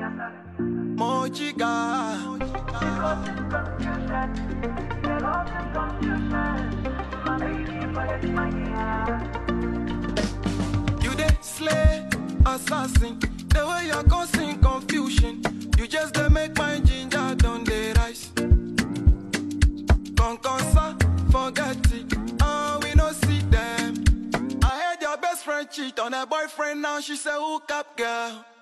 Mojiga. You dey slay assassin. The way you're causing confusion. You just dey make my ginger don dey rise. Concosa, forget it. Ah, we no see them. I heard your best friend cheat on her boyfriend. Now she say hook up girl.